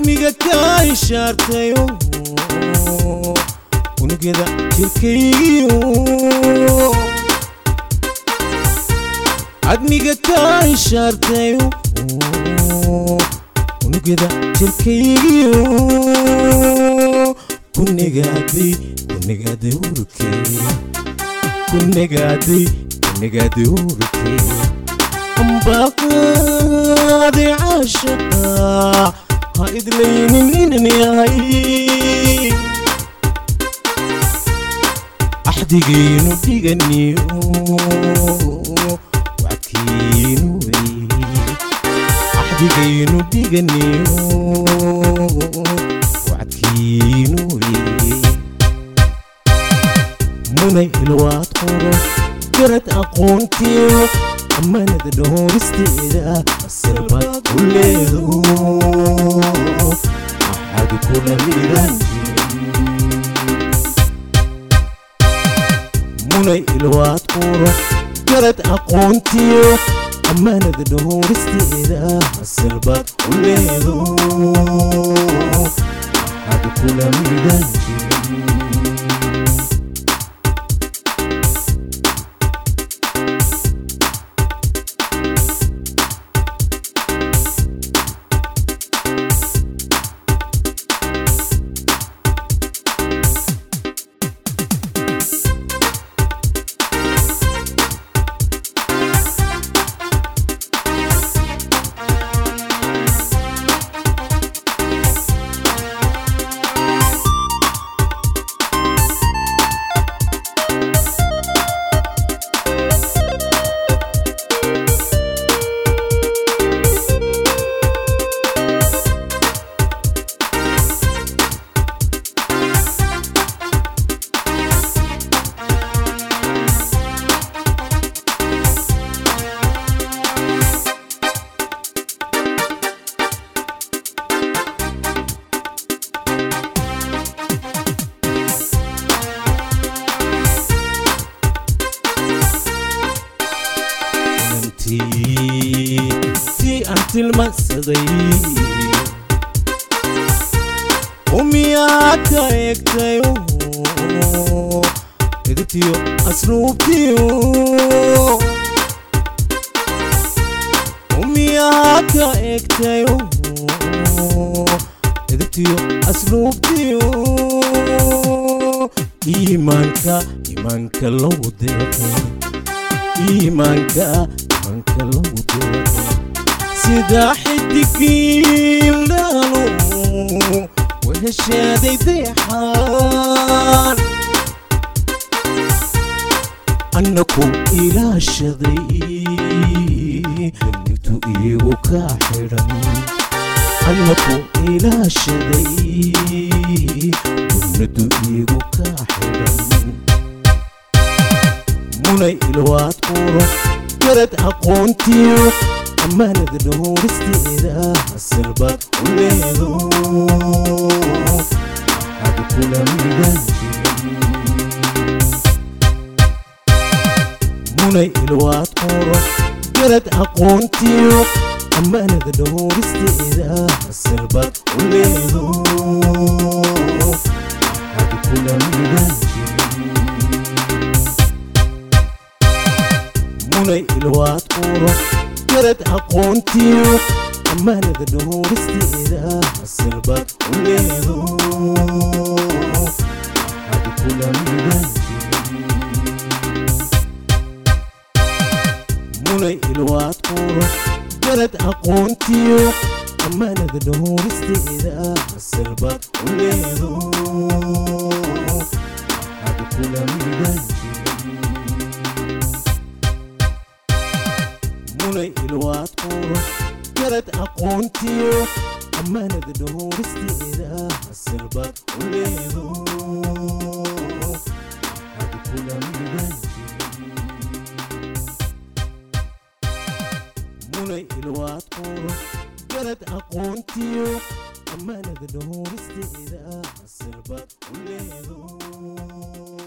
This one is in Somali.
admiga kaa ishaartayo unugyada jirkaygiyo admiga kaa ishaartayo unugyada jirkaygiyo kunigaaday kunigaaday urukee kunigaaday kunigaaday urukee ambaqaadi caashaqa ha idlaynin inan yahay axdigaynu dhiganiyo wackiinu wey axdigaynu dhiganiyo wackiinu wey munay ilwaad qoro garad aqoontiyo ammaanada dhooristeeda asalbaad u leedo axad kula midaan munay ilwaad qoro garad aqoontiyo ammaanada dhooristeeda asalbaad u leedo axad kula midaan ti aan tilmaansaday umiyaa ka eegtayo edibtiyo asluubtiyo umiyaa ka eegtayo edibtiyo asluubtiyo iimaanka iimaanka lagu deeqay iimaanka iimaanka lagu deeqay sida xidigiildhaalo weheshaaday deexaan annaku ilaashaday dunitu iigu kaa xidhan annaku ilaashaday dunitu iigu kaa xidhan munay ilwaad quro garad aqoontiyo ammaanada dhooristeeda asalbaad u leedo ad kula midaan munay ilwaad quro garad aqoontiyo ammaanada dhooristeeda asalbaad u leedo ad kula midaan munay ilwaad quro garad aqoontiyo ammaanada dhooristeeda asalbaad u leedo ad kula midaan munay ilwaad quro garad aqoontiyo ammaanada dhooristeeda asalbaad u leedo ad kula midaan munay ilwaad quro garad aqoontiyo ammaanada dhooristeeda asalbaad u leedo ad kula midaan munay ilwaad quro garad aqoontiyo ammaanada dhooristeeda asalbaad u leedo